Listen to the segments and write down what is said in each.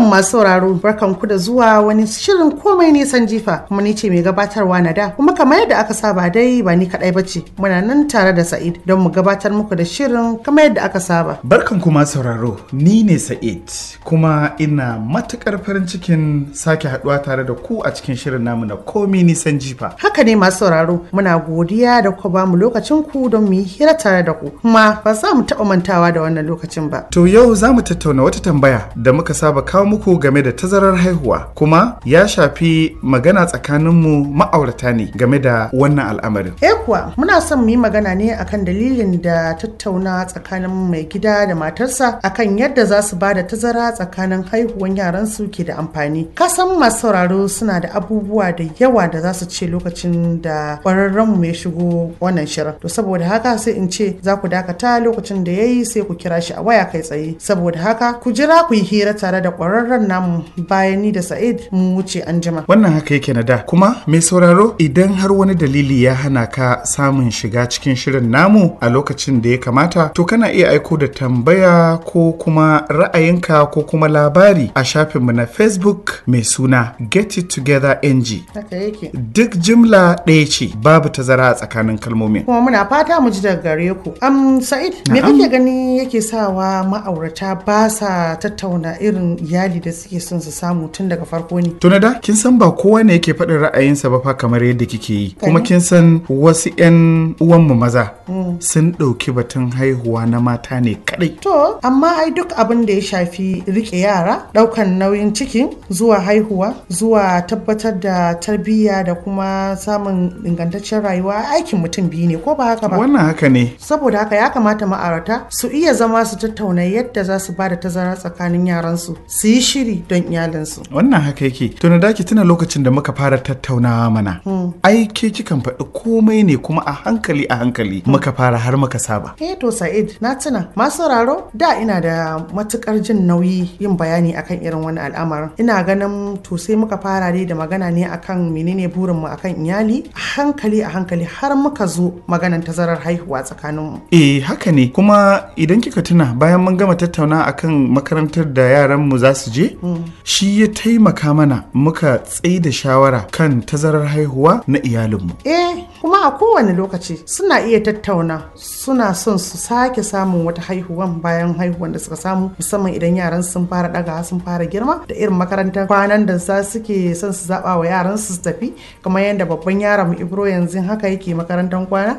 masu sauraro barkan ku da zuwa wani shirin komai nisan jifa kuma ni ce mai gabatarwa na da kuma kamar yadda aka saba dai ba ni kadai bace muna nan tare da Sa'id don mu gabatar muku da shirin kamar yadda aka saba. Barkan ku masu sauraro ni ne Sa'id kuma ina matukar farin cikin sake haduwa tare da ku a cikin shirin namu na komai nisan jifa. Haka ne masu sauraro muna godiya da ku ba mu lokacin ku don mu yi hira tare da ku kuma ba za mu taɓa mantawa da wannan lokacin ba. To yau za mu tattauna wata tambaya da muka saba kawo muku game da tazarar haihuwa kuma ya shafi magana tsakaninmu ma'aurata ne game da wannan al'amarin. Eh kuwa muna son mu yi magana ne akan dalilin da tattauna tsakanin mai gida da matarsa akan yadda za su ba da tazara tsakanin haihuwan yaransu ke da amfani. Kasan masu sauraro suna da abubuwa da yawa da za su ce lokacin da ƙwararrenmu ya shigo wannan shirin. To saboda haka sai in ce za ku dakata lokacin da ya yi sai ku kira shi a waya kai tsaye. Saboda haka ku jira ku yi hira tare da ƙwararren namu bayan ni da Sa'id mu wuce an jima. Wannan haka yake na da kuma mai sauraro idan har wani dalili ya hana ka samun shiga cikin shirin namu a lokacin da ya kamata to kana iya aiko da tambaya ko kuma ra'ayinka ko kuma labari a shafinmu na Facebook mai suna Get It Together NG. Haka yake. Duk jimla ɗaya ce babu tazara a tsakanin kalmomin. Kuma muna fata mu ji daga gare ku. Am Sa'id, me Na'am. kake gani yake sawa ma'aurata ba sa tattauna irin iyali da suke son su samu tun daga farko ne? Tuna da kin san ba kowa ne yake faɗin ra'ayinsa ba fa kamar yadda kike yi kuma Kane. kin san wasu 'yan uwanmu maza sun ɗauki batun haihuwa na mata ne kaɗai. To, amma ai duk abin da ya shafi rike yara, ɗaukan nauyin cikin, zuwa haihuwa, zuwa tabbatar da tarbiyya da kuma samun ingantaccen rayuwa aikin mutum biyu ne ko ba haka ba? Wannan haka ne Saboda haka ya kamata ma'aurata su iya zama su tattauna yadda za su ba da tazara tsakanin yaransu, su yi shiri don iyalinsu. wannan haka yake tuna da ki tuna lokacin da muka fara tattaunawa mana ai ke kikan faɗi komai ne kuma a hankali a hankali muka fara har muka saba Eh to Sa'id na tuna masu sauraro da ina da matukar jin nauyi yin bayani akan irin wani al'amarin ina ganin to sai muka fara dai da magana ne akan menene burinmu akan iyali a hankali a hankali har muka zo maganan tazarar haihuwa tsakaninmu eh haka ne kuma idan kika tuna bayan mun gama tattauna akan makarantar da yaran mu za su je shi ya taimaka mana muka tsaida da shawara kan tazarar haihuwa na iyalinmu eh kuma a kowane lokaci suna iya tattauna suna son su sake samun wata haihuwan bayan haihuwan da suka samu musamman idan yaran sun fara daga sun fara girma da irin makarantar kwanan da za suke son su zaba wa yaran su su tafi kamar yadda babban yaron mu ibro yanzu haka yake makarantar kwana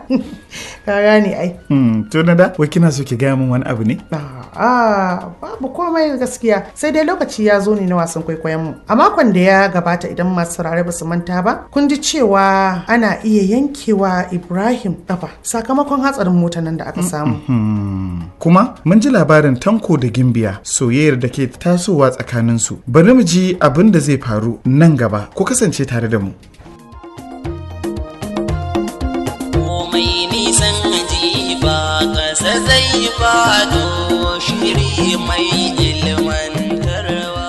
ka gane ai hmm, tuna da wai kina so ki gaya min wani abu ne A'a babu komai gaskiya sai dai lokaci ya zo ne na wasan kwaikwayon mu. A makon da ya gabata idan masu saurare ba su manta ba, kun ji cewa ana iya yankewa Ibrahim kafa sakamakon hatsarin mota nan da aka samu. Hmm. kuma mun ji labarin tanko da gimbiya soyayyar da ke tasowa tsakaninsu bari mu ji abin da zai faru nan gaba ku kasance tare da mu komai nisan jifa ƙasa zai fado shiri mai ilmantarwa.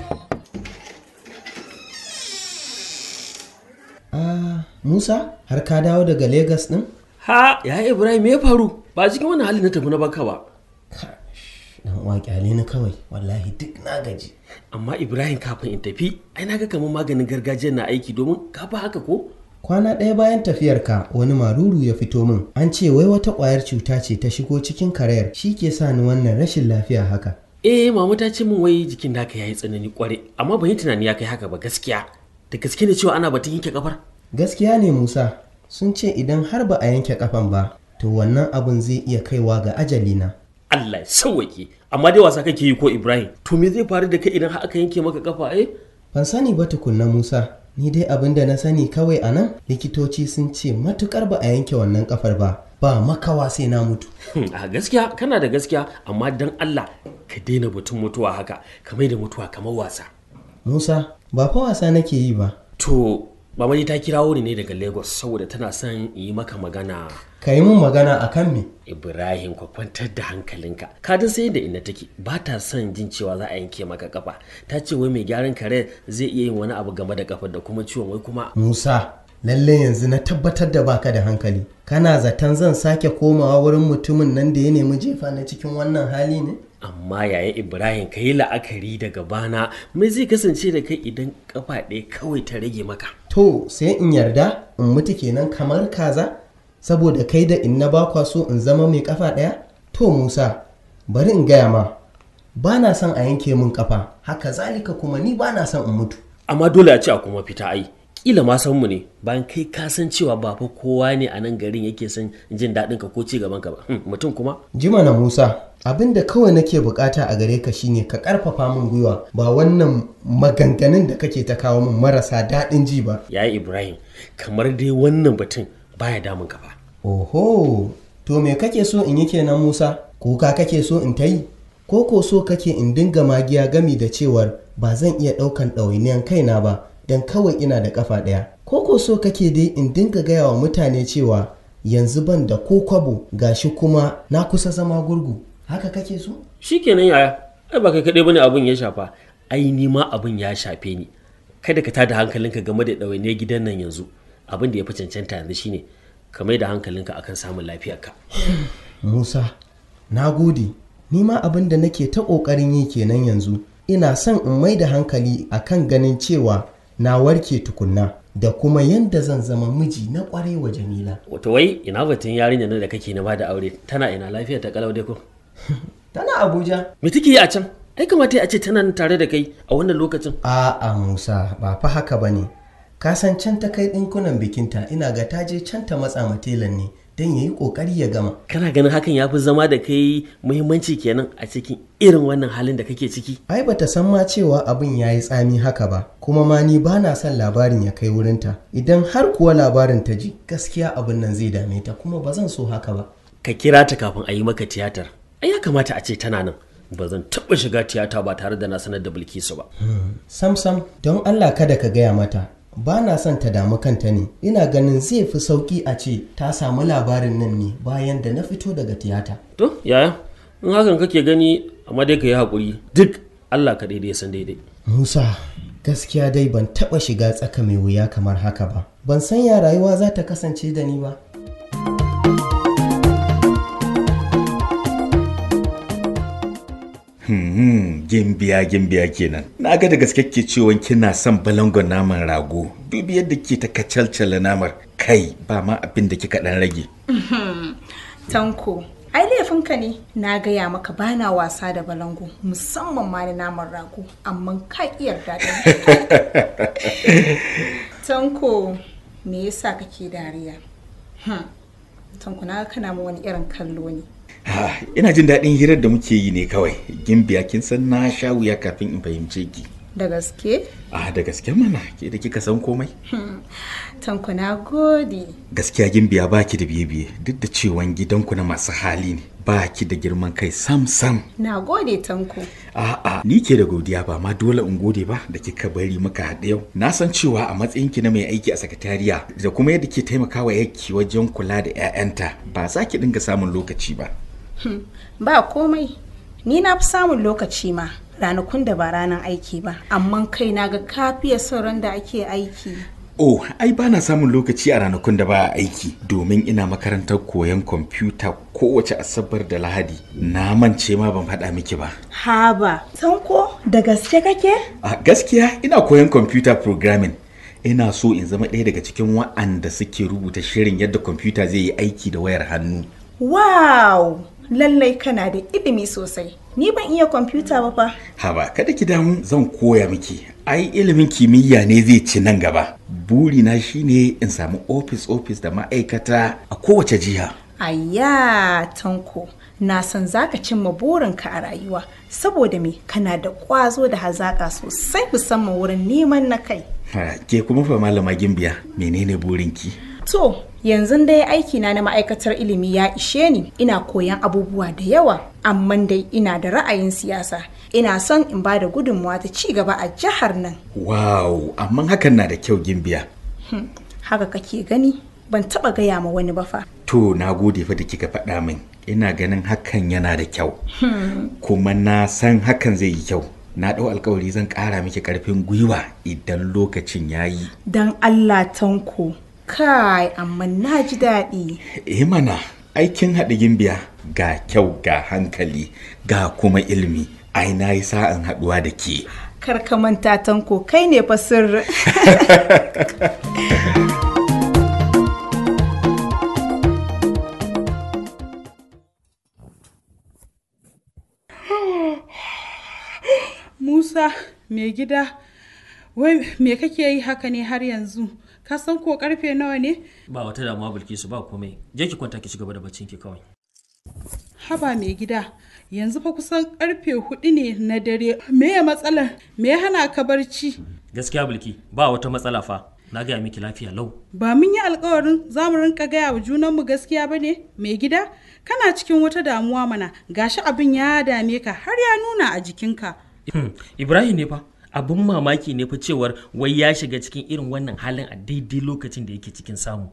Ah, Musa, har ka dawo daga Legas ɗin? Ha, ya Ibrahim me ya faru? Ba cikin wannan hali na tafi na baka ba. Dan uwa kyale ni kawai, wallahi duk na gaji. Amma Ibrahim kafin in tafi, ai na ga kamar maganin gargajiya na aiki domin ka fa haka ko? Kwana ɗaya bayan tafiyarka wani maruru ya fito min. An ce wai wata ƙwayar cuta ce ta shigo cikin karayar shi ke sa ni wannan rashin lafiya haka. Eh, mama ta ce min wai jikin naka yayi tsanani kware, amma ban yi tunani ya kai haka ba gaskiya. Da gaske ne cewa ana batun yanke kafar? Gaskiya ne Musa, sun ce idan har ba a yanke kafan ba, to wannan abun zai iya kaiwa ga ajalina. Allah ya sauwaƙe. Amma dai wasa kake yi ko Ibrahim? To me zai faru da kai idan har aka yanke maka kafa eh? Ban sani ba tukunna Musa, ni dai abin da na sani kawai a nan likitoci sun ce matukar ba a yanke wannan kafar ba, ba makawa sai na mutu. Hmm, a gaskiya kana da gaskiya amma dan Allah ka daina batun mutuwa haka ka mai da mutuwa kamar wasa Musa, ba fa wasa nake yi ba. to mamani ta kirawo ni ne daga lagos saboda tana son in yi maka magana Ka yi mun magana a kan me? ibrahim ka kwantar da hankalinka ka dan sai da ina take ba ta son jin cewa za a yanke maka kafa ta ce wai mai gyaran kare zai iya yin wani abu game da kafar da kuma ciwon wai kuma Musa, lalle yanzu na tabbatar da baka da hankali. Kana zaton zan sake komawa wurin mutumin nan da ya nemi jefa na cikin wannan hali ne? amma yaya ibrahim ka yi la'akari daga bana me zai kasance da kai idan kafa ɗaya kawai ta rage maka to sai in yarda in mutu kenan kamar kaza saboda kai da in na ba kwa so in zama mai kafa ɗaya to musa bari in gaya ma ba na son a yanke min kafa haka zalika kuma ni ba na son in mutu amma dole a ce a kuma fita ai kila ma san mu ne bayan kai ka san cewa ba fa kowa ne a nan garin yake son jin daɗin ka ko ci gaban ka ba Hmm, mutum kuma jima na musa abin da kawai nake bukata a gare ka shine ka karfafa min gwiwa ba wannan maganganun da kake ta kawo min marasa daɗin ji ba yaya ibrahim kamar dai wannan batun baya damun ka ba oho to me kake so in yi kenan musa kuka kake so in ta yi ko ko so kake in dinga magiya gami da cewar ba zan iya ɗaukan ɗawainiyan kaina ba don kawai ina da ƙafa ɗaya ko ko so kake dai in dinga gaya wa mutane cewa yanzu ban da ko kwabo gashi kuma na kusa zama gurgu haka kake so shikenan yaya ai ba kai kaɗai bane abin ya shafa ai ni ma abin ya shafe ni kada ka tada hankalinka game da ɗawainiyar gidan nan yanzu abin da ya fi cancanta yanzu shine ka mai da hankalinka akan samun lafiyarka Musa, na gode, ni ma abin da nake ta ƙoƙarin yi kenan yanzu, ina son in mai da hankali a kan ganin cewa na warke tukunna da kuma yadda zan zama miji na ƙwarai wa Jamila. wato wai ina batun yarinya nan da kake na da aure tana ina lafiyar ta kalau dai ko Tana Abuja? me take yi a can ai kamata a ce tana nan tare da kai a wannan lokacin A'a Musa, ba fa haka ba ne. Ka san can ta kai ɗinkunan bikinta ina ga ta je can ta matsa ma telan ne don ya yi ƙoƙari ya gama. kana ganin hakan ya fi zama da kai muhimmanci kenan a cikin irin wannan halin da kake ciki Ai bata san ma cewa abin ya yi tsami haka ba, kuma ma ni ba na son labarin ya kai wurinta. Idan har kuwa labarin ta ji, gaskiya abin nan zai dame ta kuma ba zan so haka ba. ka kira ta kafin a yi maka tiyatar ai ya kamata a ce tana nan ba zan taɓa shiga tiyata ba tare da na sanar da bilkisu ba Sam sam, don Allah kada ka gaya mata. Ba na son ta damu kanta ne, ina ganin zai fi sauƙi a ce ta samu labarin nan ne bayan da na fito daga tiyata. to yaya in hakan kake gani amma dai ka yi haƙuri duk allah ka daidai ya san daidai Musa, gaskiya dai ban taɓa shiga tsaka mai wuya kamar haka ba. Ban san ya rayuwa za ta kasance da ni ba. Hmm, gimbiya gimbiya kenan. Na ga da gaske ke cewa kina son balangon naman rago. Dubi yadda ke ta kacalcala namar. Kai ba ma abin da kika dan rage. Tanko, ai laifinka ne na gaya maka bana wasa da balango musamman ma da naman rago amma ka iya yarda da ni. Tanko, me yasa kake dariya? Hmm. Tanko na ga kana mu wani irin kallo ne. Ah, ina jin daɗin hirar da muke yi ne kawai. Gimbiya kin san na sha wuya kafin in fahimce ki. Da gaske? Ah, da gaske mana ke da kika san komai. Tanko na gode. Gaskiya gimbiya baki da biye-biye duk da cewan gidanku na masu hali ne. Baki da girman kai sam sam. Na gode Tanko. A'a, ni ke da godiya ba ma dole in gode ba da kika bari muka haɗe yau. Na san cewa a matsayinki na mai aiki a sakatariya da kuma yadda ke taimakawa yaki wajen kula da 'ya'yanta ba za ki dinga samun lokaci ba. Ba komai. Ni na fi samun lokaci ma ranakun da ba ranar aiki ba, amma kai na ga kafiya sauran da ake aiki. Oh, ai ba na samun lokaci a ranakun da ba a aiki domin ina makarantar koyon kwamfuta kowace asabar da lahadi. Na mance ma ban faɗa miki ba. Haba, Tanko da gaske kake? A gaskiya ina koyon computer programming. Ina so in zama ɗaya daga cikin wa'anda suke rubuta shirin yadda kwamfuta zai yi aiki da wayar hannu. Wow! Lallai kana da ilimi sosai. Ni ban iya kwamfuta ba fa. Haba, kada ki damu zan koya miki. Ai ilimin kimiyya ne zai ci nan gaba. Burina shine in samu ofis-ofis da ma'aikata a kowace jiha. Ayya, Tanko. Na san zaka cimma burinka a rayuwa saboda me kana da ƙwazo da hazaƙa sosai musamman wurin neman na kai. Ha, ke kuma fa malama gimbiya menene burinki? To, yanzu dai aikina na ma'aikatar ilimi ya ishe ni ina koyan abubuwa da yawa, amma dai ina da ra'ayin siyasa. Ina son in ba da gudunmawa ta ci gaba a jihar nan. Wow, amma hakan na da kyau gimbiya. Haka kake gani? Ban taba gaya ma wani ba fa. To, na gode fa da kika faɗa min. Ina ganin hakan yana da kyau. Kuma na san hakan zai yi kyau. Na ɗau alkawari zan ƙara miki ƙarfin gwiwa idan lokacin ya yi. Dan Allah tanko. Kai, amma na ji daɗi. Eh mana, aikin haɗa gimbiya ga kyau ga hankali ga kuma ilimi ai na yi sa'an haɗuwa da ke Kar ka manta tanko kai ne fa sirri. Musa, mai gida, wai me kake yi haka ne har yanzu? Ka san ko karfe nawa ne? ba wata damuwa bilkisu ba komai je ki kwanta ki ci gaba da baccin ki kawai Haba mai gida, yanzu fa kusan karfe hudu ne na dare. Me ya matsalar? Me ya hana ka barci? gaskiya bilki ba wata matsala fa na gaya miki lafiya lau Ba mun yi alkawarin za mu rinka gaya wa junanmu gaskiya ba ne? Mai gida, kana cikin wata damuwa mana, gashi abin ya dame ka har ya nuna a jikinka. Hmm, Ibrahim ne fa abin mamaki ne fa cewar wai ya shiga cikin irin wannan halin a daidai lokacin da yake cikin samu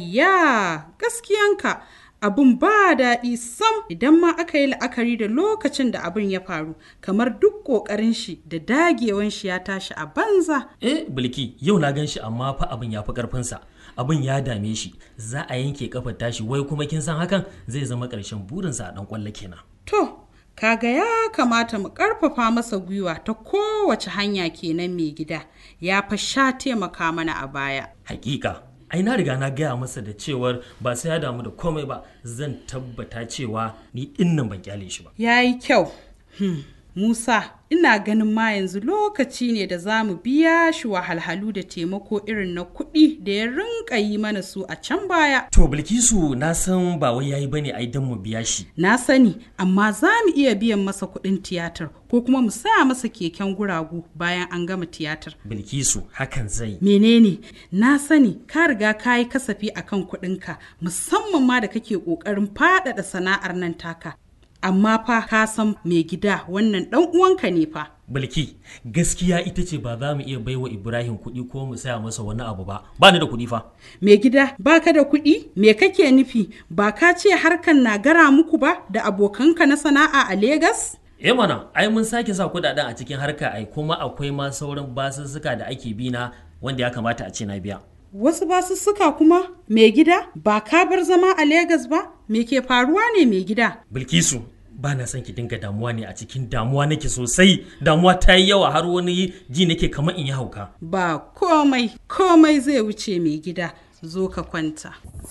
Ayya, gaskiyanka abin ba daɗi sam idan ma aka yi la'akari da lokacin da abin ya faru kamar duk ƙoƙarin shi da dagewan shi ya tashi a banza. eh bilki yau na gan shi amma fa abin ya fi karfinsa abin ya dame shi za a yanke kafar tashi wai kuma kin san hakan zai zama ƙarshen burinsa a ɗan ƙwallo kenan To, kaga ya kamata mu ƙarfafa masa gwiwa ta kowace hanya kenan mai gida ya fa sha taimaka mana a baya. hakika ai na riga na gaya masa da cewar ba sai ya damu da komai ba zan tabbata cewa ni dinnan ban kyale shi ba Ya yi kyau. Hmm. Musa, ina ganin ma yanzu lokaci ne da za mu biya shi wahalhalu da taimako irin na kuɗi da ya rinka yi mana su a can baya. to bilkisu na san ba wai yayi bane ai dan mu biya shi Na sani, amma za mu iya biyan masa kuɗin tiyatar ko kuma mu saya masa keken guragu bayan an gama tiyatar. bilkisu hakan zai Menene? Na sani ka riga ka yi kasafi akan kuɗinka musamman ma da kake ƙoƙarin faɗaɗa sana'ar nan taka. Amma fa ka san mai gida wannan ɗan uwanka ne fa. bilki gaskiya ita ce ba za mu iya baiwa ibrahim kuɗi ko mu saya masa wani abu ba ba ni da kuɗi fa Mai gida baka da kuɗi? Me kake nufi? Ba ka ce harkan na gara muku ba da abokanka na sana'a a Legas? eh mana ai mun sake sa kuɗaɗen a cikin harka ai kuma akwai ma sauran basussuka da ake bi na wanda ya kamata a ce na biya Wasu basussuka kuma mai gida ba ka bar zama a Legas ba? Me ke faruwa ne mai gida? bilkisu ba na son ki dinga damuwa ne a cikin damuwa nake sosai damuwa ta yi yawa har wani ji nake kamar in yi hauka Ba komai, komai zai wuce mai gida, zo ka kwanta.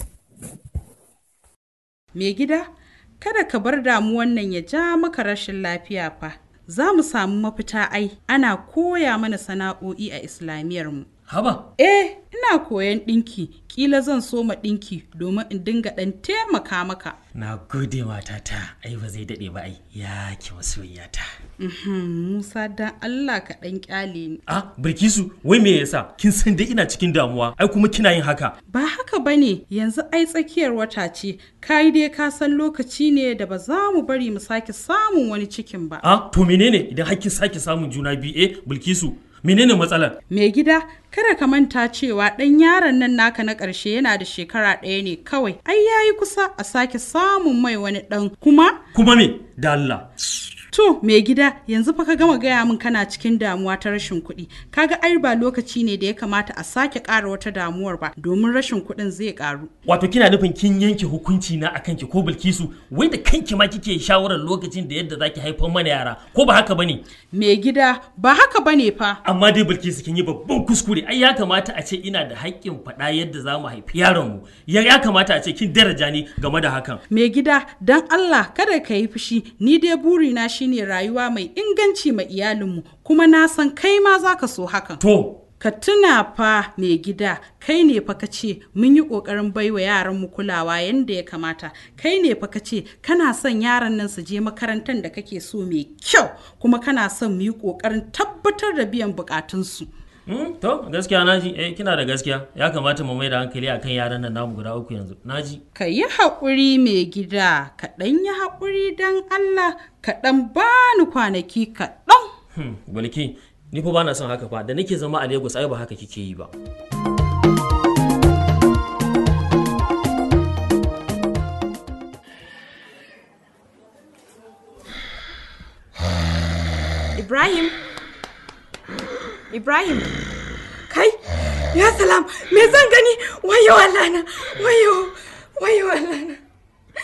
Mai gida, kada ka bar damuwan nan ya ja maka rashin lafiya fa. Za mu samu mafita ai, ana koya mana sana'o'i a Islamiyarmu. haba Eh, ina koyan ɗinki, ƙila zan soma ɗinki domin in dinga ɗan taimaka maka. na gode matata ai ba zai daɗe ba ai ya ki masoyiyata Mhm, Musa dan Allah ka ɗan ƙyale ni. ah bilkisu wai me yasa kin san dai ina cikin damuwa ai kuma kina yin haka Ba haka ba ne yanzu ai tsakiyar wata ce, kai dai ka san lokaci ne da ba za mu bari mu sake samun wani cikin ba. ah to menene idan har kin sake samun juna biyu eh bilkisu menene matsalar Mai gida, kada ka manta cewa ɗan yaron nan naka na ƙarshe yana da shekara ɗaya ne kawai. Ai yayi kusa a sake samun mai wani ɗan kuma kuma me da Allah To, mai gida, yanzu fa ka gama gaya min kana cikin damuwa ta rashin kuɗi. Kaga ai ba lokaci ne da ya kamata a sake ƙara wata damuwar ba, domin rashin kuɗin zai ƙaru. wato kina nufin kin yanke hukunci na akan ki ko bilkisu wai da kanki ma kike shawarar lokacin da yadda zaki haifar mana yara ko ba haka bane Mai gida, ba haka bane fa. amma dai bilkisu kin yi babban kuskure ai ya kamata a ce ina da haƙƙin faɗa yadda za mu haifi yaron mu ya ya kamata a ce kin daraja ni game da hakan Mai gida, don Allah kada ka yi fushi, ni dai burina shine rayuwa mai inganci ma iyalinmu, kuma na san kai ma za ka so hakan. to Ka tuna fa mai gida, kai ne fa ka ce mun yi ƙoƙarin baiwa yaranmu kulawa yadda ya kamata. Kai ne fa ka ce kana son yaran nan su je makarantar da kake so mai kyau, kuma kana son mu yi ƙoƙarin tabbatar da biyan buƙatunsu. Hmm, to gaskiya naji eh kina da gaskiya ya kamata mu mai da hankali akan yaran nan namu guda uku yanzu naji Ka yi haƙuri mai gida, ka ɗan yi haƙuri don Allah, ka ɗan bani kwanaki kaɗan. hmm, balki ni fa bana son haka fa da nake zama a Lagos ai ba haka kike yi ba Ibrahim. Ibrahim. Kai, ya salam, me zan gani? Wayo Allah na, wayo, wayo Allah na.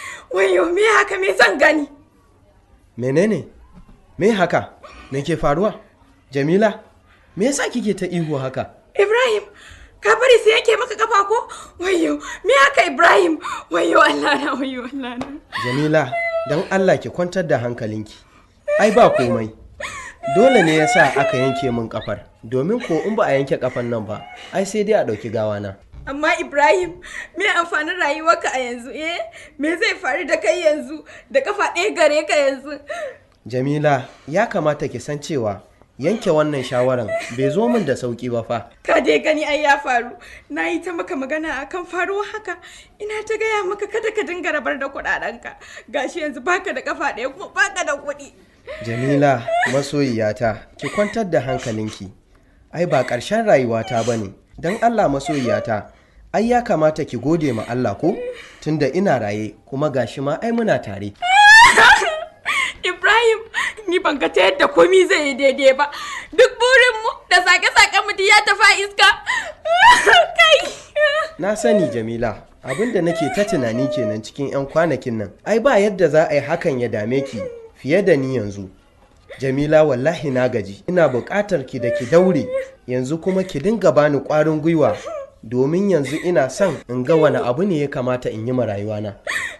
wayo me haka me zan gani menene me haka me ke faruwa jamila me yasa kike ta ihu haka ibrahim ka bari sai yake maka kafa ko wayo me haka ibrahim wayo allah na wayo allah na jamila don allah ki kwantar da hankalinki ai ba komai dole ne yasa aka yanke min kafar domin ko in ba a yanke kafan nan ba ai sai dai a ɗauki gawana amma ibrahim me amfanin rayuwarka a yanzu eh me zai faru da kai yanzu da kafa ɗaya gare ka yanzu jamila ya kamata ki san cewa yanke wannan shawaran bai zo min da sauki ba fa ka dai gani ai ya faru na yi ta maka magana akan faruwa haka ina ta gaya maka kada ka dinga rabar da kuɗaɗenka gashi yanzu baka da kafa ɗaya kuma baka da kuɗi jamila masoyiyata ki kwantar da hankalinki ai ba ƙarshen rayuwata ba ne don allah masoyiyata ai ya kamata ki gode ma allah ko tunda ina raye kuma gashi ma ai muna tare Ibrahim, ni ban ga ta yadda komi zai yi daidai ba. Duk burinmu da sake-sake mu ya tafa iska. Kai. na sani jamila abinda nake ta tunani kenan cikin 'yan kwanakin nan ai ba yadda za a yi hakan ya dame ki fiye da ni yanzu jamila wallahi na gaji ina buƙatar ki da ki daure yanzu kuma ki dinga bani ƙwarin gwiwa domin yanzu ina son in ga wani abu ne ya kamata in yi ma rayuwana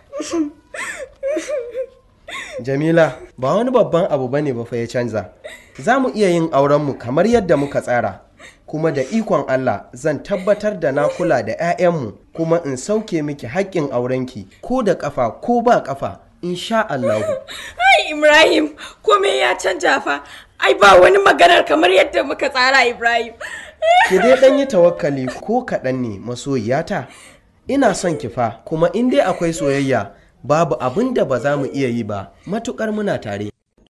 Jamila ba wani babban abu bane ba fa ya canza. Za mu iya yin aurenmu kamar yadda muka tsara. Kuma da ikon Allah zan tabbatar da na kula da 'ya'yanmu kuma in sauke miki haƙƙin aurenki ko da ƙafa ko ba ƙafa insha Allahu. Ai Ibrahim, komai ya canja fa. Ai ba wani maganar kamar yadda muka tsara Ibrahim. Ki dai ɗan yi tawakkali ko kaɗan ne masoyiyata. Ina son ki fa kuma in dai akwai soyayya babu abin da ba za mu iya yi ba matuƙar muna tare.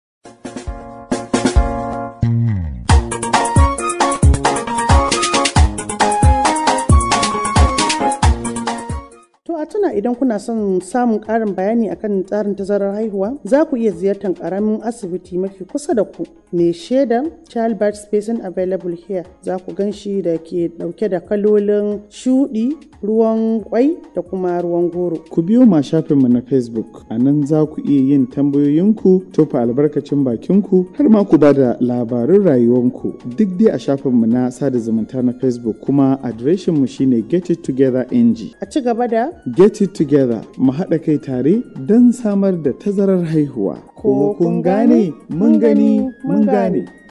To a tuna idan kuna son samun ƙarin bayani akan tsarin tazarar haihuwa za ku iya ziyartar ƙaramin asibiti mafi kusa da ku mai shaidan childbirth spacing available here za ku gan shi da ke ɗauke da kalolin shuɗi ruwan kwai da kuma ruwan goro. Ku biyo ma shafinmu na Facebook, a nan za ku iya yin tambayoyinku, tofa albarkacin bakinku, har ma ku ba da labarun rayuwanku duk dai a shafinmu na sada zumunta na Facebook kuma adireshinmu shine Get It Together NG. A ci gaba da Get It Together mu haɗa kai tare don samar da tazarar haihuwa. Ko kun gane? Mun gani, mun gane.